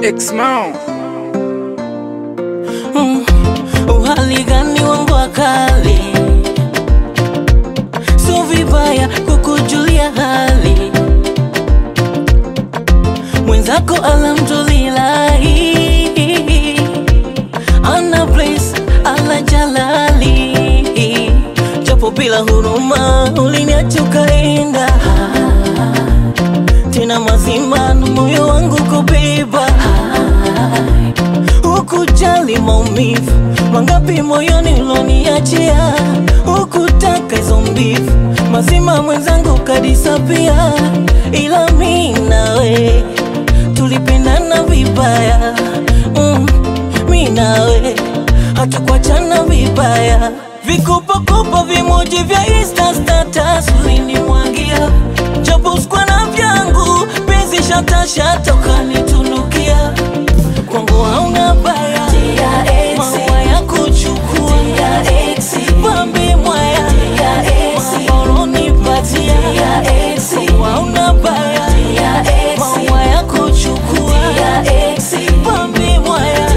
Exmao Mm, uhali gani wangu wakali, so vibaya kukujulia hali mwenzako, alhamdulillahi ana place ala jalali, japo bila huruma uliniacha ukaenda tena mazima na moyo wangu kubeba Hukujali maumivu mangapi moyoni uloniachia, hukutaka hizo mbivu mazima mwenzangu kadisapia, ila mi nawe tulipendana vibaya mm, mi nawe hatukuachana vibaya, vikopakopa vimoji vya Insta status ulinimwagia, japo sikuwa na vyangu penzi shatashata ukanitunukia kwangu hauna baya, maua ya kuchukua pambe mwaya maoronipatia kwangu hauna baya, maua ya kuchukua pambe mwaya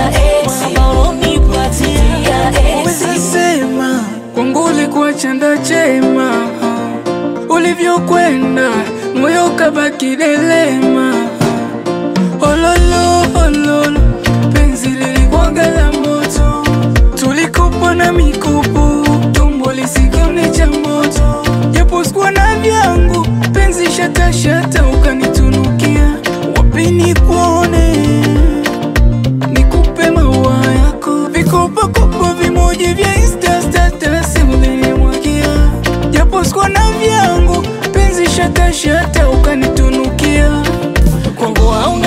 maoronipatia Weza sema kwangu ulikuwa chanda chema, ulivyokwenda moyo kabaki delema. Ololo ololo, penzi lilikuwaga la moto, tulikopa na mikopo, tumbo lisikione cha moto, japo sikuwa na vyangu, penzi shata shata ukanitunukia, wapi nikuone nikupe maua yako, vikopakopa vimoja vya Insta status ulinimwagia, japo sikuwa na vyangu, penzi shata shata ukanitunukia. kwangu hauna